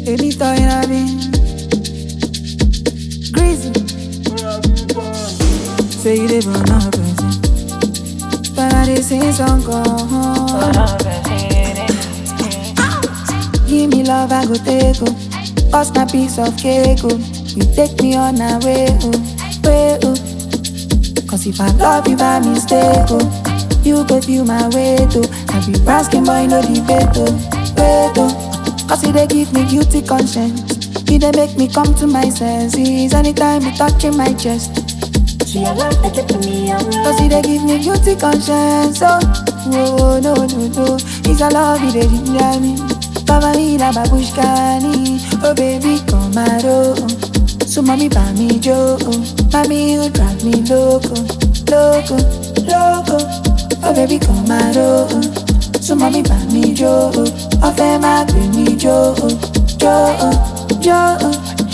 Baby toy na me. Greasy. Say you live on a person. But I did sing song come. Give me love, I go take oh. Bust my piece of cake oh. You take me on a way oh, way oh. Cause if I love you by mistake oh, you go feel my weight oh. I be asking boy no debate oh, wait oh. Cause you they give me guilty conscience. You they make me come to my senses anytime you touching my chest. She a love that kept me young. Cause you they give me guilty conscience. Oh, whoa, no, no, no. It's a love you they ginger me. Cover me like babushkani. Oh, baby, come out. Oh. So, mommy, buy me Joe. Mommy, you drive me loco, loco, loco. Oh, baby, come out. Oh. So, mommy, buy me Joe. Oh, fẹ́ máa gbé mi Joe, Joe, Joe.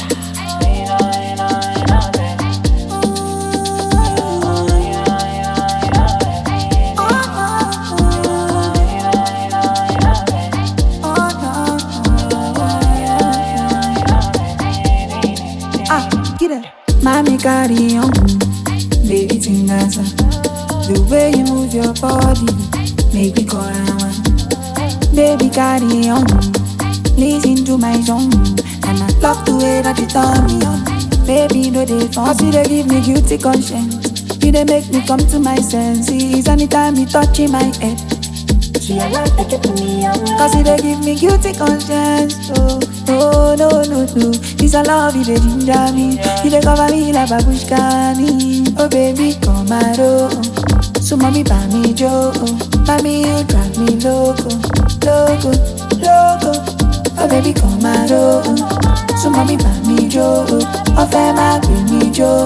Ah, get it. Mommy carry on, baby tingasa. The way you move your body, make me call one. Baby carry on, listen to my song, and I love the way that you turn me on. Baby, no they Cause you they give me guilty conscience. You they make me come to my senses anytime you touching my head. She a love that kept me young. Cause you they give me guilty conscience. Oh, no, no, no, no. This a love you they ginger me. You they cover me like babushkani. Oh baby, come out oh. So mommy buy me Joe. Mommy you drive me loco, loco, loco. Oh baby, come out oh. So mommy buy me Joe. Oh fẹ́ máa gbé mi Joe.